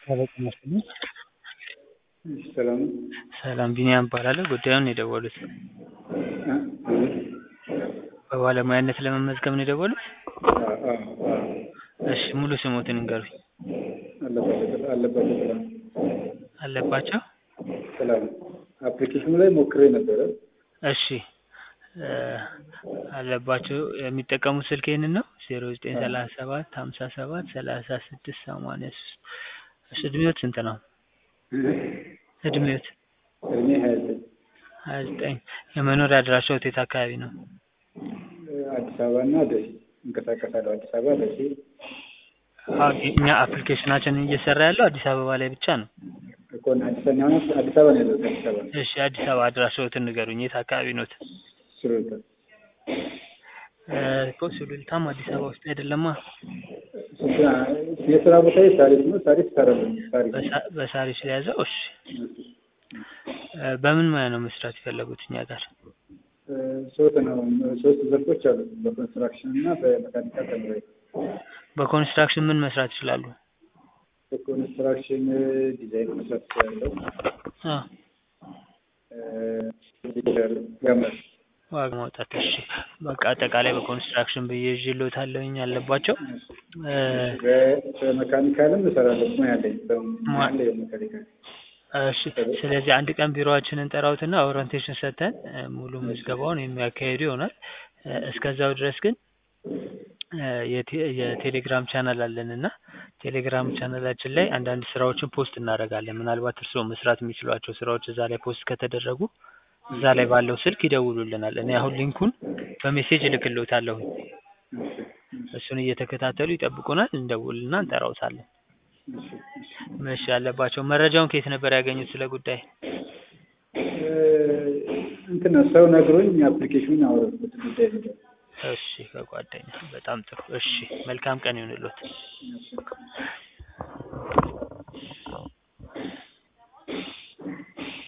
አበቃ መስሎኝ። እሺ ሰላም ነው? ሰላም ቢኒያም እባላለሁ። ጉዳዩን የደወሉት እ? በባለሙያነት ለመመዝገብ ነው የደወሉት? አዎ አዎ አዎ። እሺ ሙሉ ስሞትን ይንገሩኝ? አለባቸው አለባቸው ሰላም አለባቸው ሰላም አፕሊኬሽኑ ላይ ሞክሬ ነበረ። እሺ እ አለባቸው የሚጠቀሙት ስልክ ይሄንን ነው? ዜሮ ዘጠኝ ሰላሳ ሰባት ሀምሳ ሰባት ሰላሳ ስድስት ሰማንያ ሶስት እሺ እድሜዎት ስንት ነው? እድሜዎት? እድሜ ሀያ ዘጠኝ ሀያ ዘጠኝ የመኖሪያ አድራሻዎት የት አካባቢ ነው? አዲስ አበባ እና ደሴ እንቀሳቀሳለሁ። አዲስ አበባ ደሴ አዎ እኛ አፕሊኬሽናችንን እየሰራ ያለው አዲስ አበባ ላይ ብቻ ነው። እኮ እና አዲስ አበባ ነው አዲስ አበባ ነው ያለሁት አዲስ አበባ እሺ አዲስ አበባ አድራሻዎትን ንገሩኝ? የት አካባቢ ኖት? ሱሉልታ እ እኮ ሱሉልታም አዲስ አበባ ውስጥ አይደለማ። የስራ ቦታዬ ሳሪስ ነው። ሳሪስ እሰራለሁ። ሳሪስ በሳ- በሳሪስ የያዘው እሺ እ በምን ሙያ ነው መስራት የፈለጉት እኛ ጋር? እ ሶስት ነው ሶስት ዘርፎች አሉ። በኮንስትራክሽን እና በመካኒካል ተምሬ በኮንስትራክሽን ምን መስራት ይችላሉ? በኮንስትራክሽን ዲዛይን መስራት እችላለሁ። አ ሊደር ያምራል ዋጋ ማውጣት እሺ በቃ አጠቃላይ በኮንስትራክሽን ብዬ ይዤልዎታለሁኝ አለባቸው እ በመካኒካልም እሰራለሁ። ሙያ አለኝ በሙያ አለኝ በመካኒካል እሺ ስለዚህ አንድ ቀን ቢሮአችንን ጠራውትና ኦሪንቴሽን ሰጥተን እ ሙሉ ምዝገባውን የሚያካሂዱ ይሆናል። እ እስከዛው ድረስ ግን እ የቴ የቴሌግራም ቻናል አለን እና ቴሌግራም ቻናላችን ላይ አንዳንድ ስራዎችን ፖስት እናደርጋለን። ምናልባት እርስዎ መስራት የሚችሏቸው ስራዎች እዛ ላይ ፖስት ከተደረጉ እዛ ላይ ባለው ስልክ ይደውሉልናል። እኔ አሁን ሊንኩን በሜሴጅ እልክልዎታለሁኝ። እሱን እየተከታተሉ ይጠብቁናል። እንደውልና እንጠራዎታለን። እሺ አለባቸው መረጃውን ከየት ነበር ያገኙት ስለ ጉዳይ? እ እንትን ነው ሰው ነግሮኝ አፕሊኬሽኑን አወረድኩት ጉዳይ ነው። እሺ ከጓደኛ በጣም ጥሩ። እሺ መልካም ቀን ይሁንልዎት።